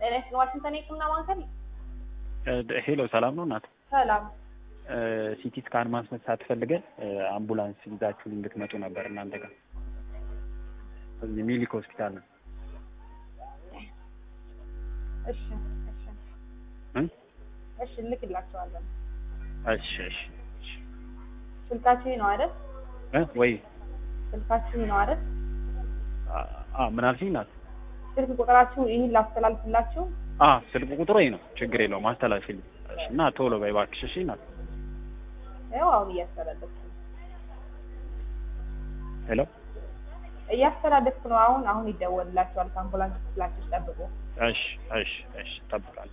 ጤና ይስጥልኝ። ዋሽንግተን የህክምና ማዕከል ሄሎ ሰላም ነው እናት? ሰላም። ሲቲ ስካን ማስነሳት ፈልገን አምቡላንስ ይዛችሁ እንድትመጡ ነበር እናንተ ጋር እዚህ ሚሊክ ሆስፒታል ነው። እሺ እሺ እ? እሺ እንልክላቸዋለን። እሺ እሺ እሺ። ስልካችሁ ይህ ነው አይደል? እ ወይ ስልካችሁ ይህ ነው አይደል? አ ምን አልሽኝ እናት? ስልክ ቁጥራችሁ ይህን ላስተላልፍላችሁ። አ ስልክ ቁጥሩ ይሄ ነው። ችግር የለውም አስተላልፊልኝ። እሺ እና ቶሎ በይ እባክሽ እሺ እናት። ያው አሁን እያስተላለፍኩ ነው ሄሎ እያስተላለፍኩ ነው። አሁን አሁን ይደወልላችኋል። ከአምቡላንስ ክፍላችሁ ጠብቁ። እሺ እሺ እሺ እጠብቃለሁ።